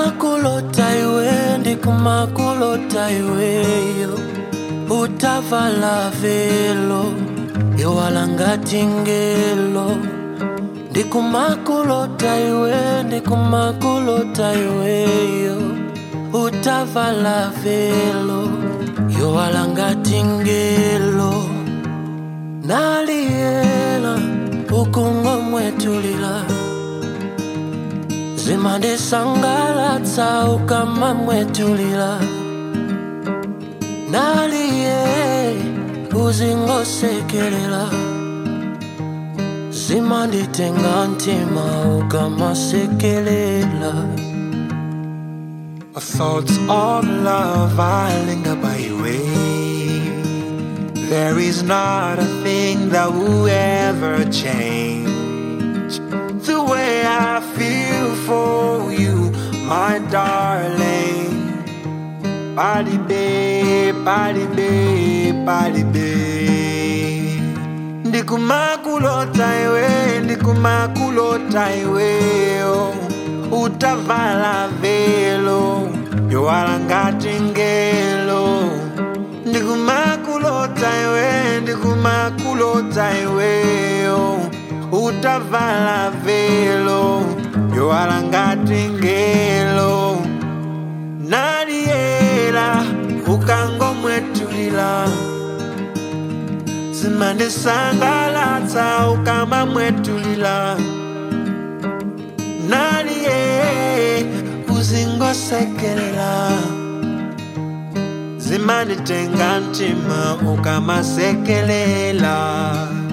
ndikumakulota iwe ndikumakulota iweyo utavala velo yowalangati ngelo ndikumakulota iwe ndikumakulota iweyo utavala velo yowalangati ngelo naliyela ukungomwetulila zimandisangalatsa ukamamwetulila naliye uzingosekelela zimanditenga ntima ukamasekelela My thoughts of love I linger by your way. There is not a thing that will ever change the way I feel for you, my darling. Body babe, body babe, body babe. Ndikumakulota iwe, ndikumakulota iwe, oh. utavala velo, yowalangati ngelo. Ndikumakulota iwe, ndikumakulota iwe, oh. utavala velo, yowalangati ngelo. Nadiela, ukangomwetulila zimandisangalatsa ukamamwetulila naliye uzingosekelela zimanditenga ntima ukamasekelela